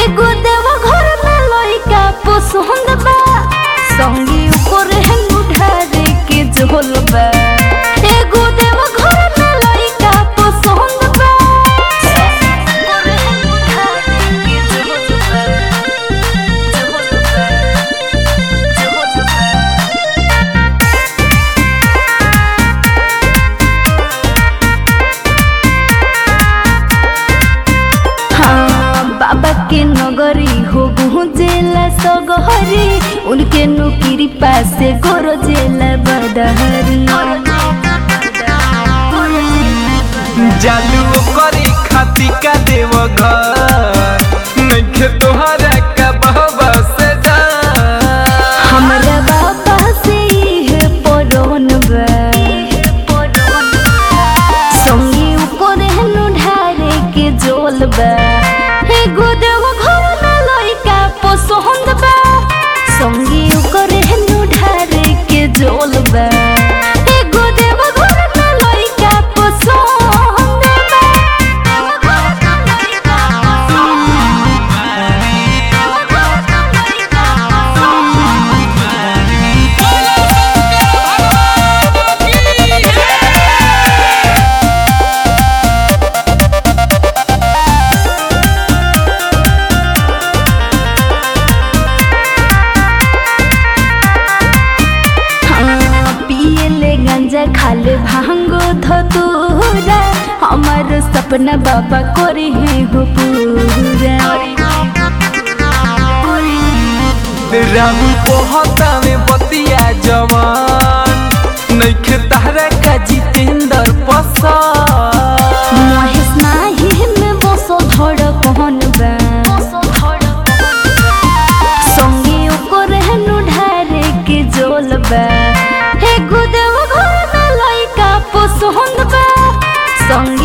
एगो देव घर में लइका पसंद बा संगी ऊपर हेनु ढारे के झोल बा एगो देव घर में लइका पसंद बा ऊपर हेनु ढारे के झोल बा झोल बा झोल बा हाँ बाबा के नगरी हो गुजेला सगहरी उनके नुकिरी पासे गोरो जेला बदहरी जालू करे खाती का देव घर नइखे तोहरा का बहबा से हमरा बाबा से है परोन बा संगी ऊपर हेनु ढारे के जोल बा हे गोदेव घर में लइका पसंद बा संगी ऊपर हेनु ढारे के जोल बा हे गोदेव घर में लइका पसंद हाँ, पियले गंजा खाले भांगो धतूरा हमार सपना बाबा करे है हो पूरा राहु पोहता में बतिया जवान नइखे तहरा का जितेंद्र पसंद महेश नाही में बसो धड़ कहन बा संगे ओकर हेनु ढारे के जोल बा हे गुदेव घर में लइका पसंद बा संगे